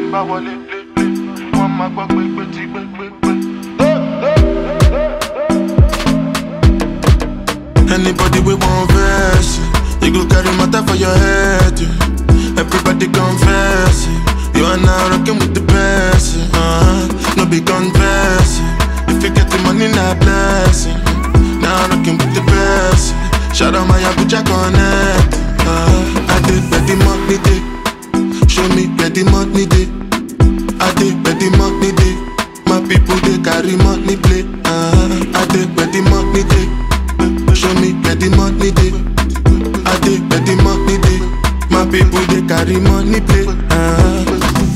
n bá wọlé lé lé wọ́n máa gbọ́ pé pé tí pé pé pé. Anybody we want verse, you go carry matter for your head. yeah. Everybody confess, yeah. you are now rocking with the best. yeah. Uh-huh. No be confess, yeah. if you get the money, not blessing. Now rocking with the best. yeah. Shout out my Abuja connect. Uh-huh. I did where the money day, show me where the money day. I did where the money day. My people they carry money play. Uh-huh. I did where the money day. Show me where the money day. I did where the money day. My people they carry money play. Uh-huh.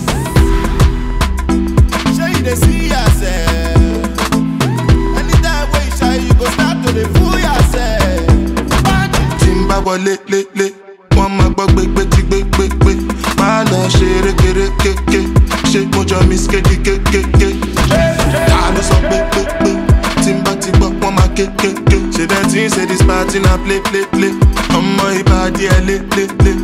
Sure you dey see yourself. Anytime wey you shy, you go start to dey fool yourself. Bandit. tí n bá wọlé lélẹ̀ wọ́n máa gbọ́ gbégbé tí gbégbégbé máa lọ ṣe rékeré kéké ṣé mo jọ miss kéde kékéké ta ló sọ pé pé pé tí n bá ti gbọ́ wọ́n máa kékéké ṣe dem tí ń ṣe this party na play play play ọmọ ìbàdí ẹ lé lé lé.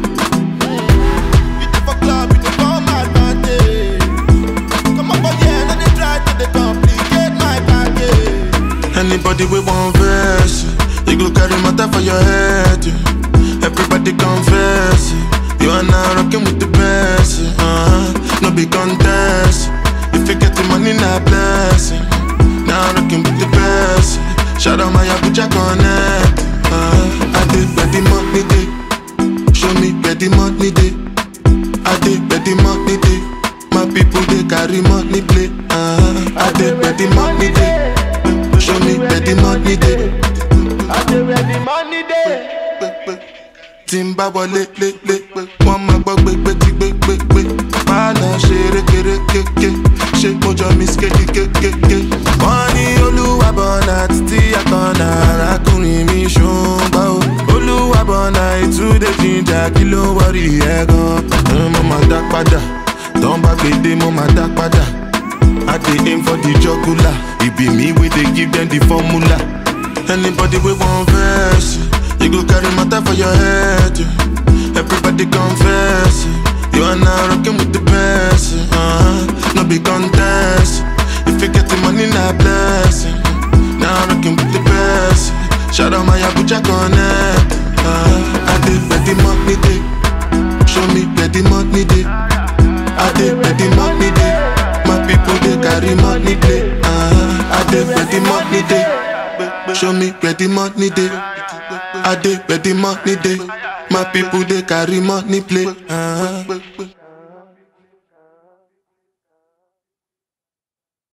You dey for club, you dey come advantage. Come up for here, no dey try to dey complicate my package. Anybody we want verse, yeah. you go carry matter for your head. yeah. Everybody confess, yeah. you are now rocking with the best. yeah. Uh-huh. No be contest, if you get the money, not blessing. Now rocking with the best. yeah. Shout out my Abuja connect. Uh-huh. I did where the money day, show me where the money day. I did where the money day. My people they carry money play. Uh-huh. I did where the money day. Show me where the money dey. I dey where the money dey. Tí n bá wọlé lé lé, wọ́n máa gbọ́ gbégbé tí gbégbégbé. Máa lọ ṣe rékeré kéké, ṣé mo jọ miss kéde kékéké. Wọ́n ní olúwa bọ̀nà títí àkànnà arákùnrin mi ṣùgbọ́n o. Olúwa bọ̀nà ìtúndé jíjà kí ló ń wọrí ẹ̀ gan. Mo máa dá padà, tán bá gbèdé mo máa dá padà. I dey aim for the jugular. It be me we dey give them the formula. Anybody we want verse, yeah. you go carry matter for your head. yeah. Everybody confess, yeah. you are now rocking with the best. yeah. Uh-huh. No be contest, if you get the money, not blessing. Now rocking with the best. yeah. Shout out my Abuja connect. Uh-huh. I did where the money day, show me where the money day. I did where the money day. My people they carry money play. Uh-huh. I did where the money day. Show me where the money day. I did where the money day. My people they carry money play. Uh-huh.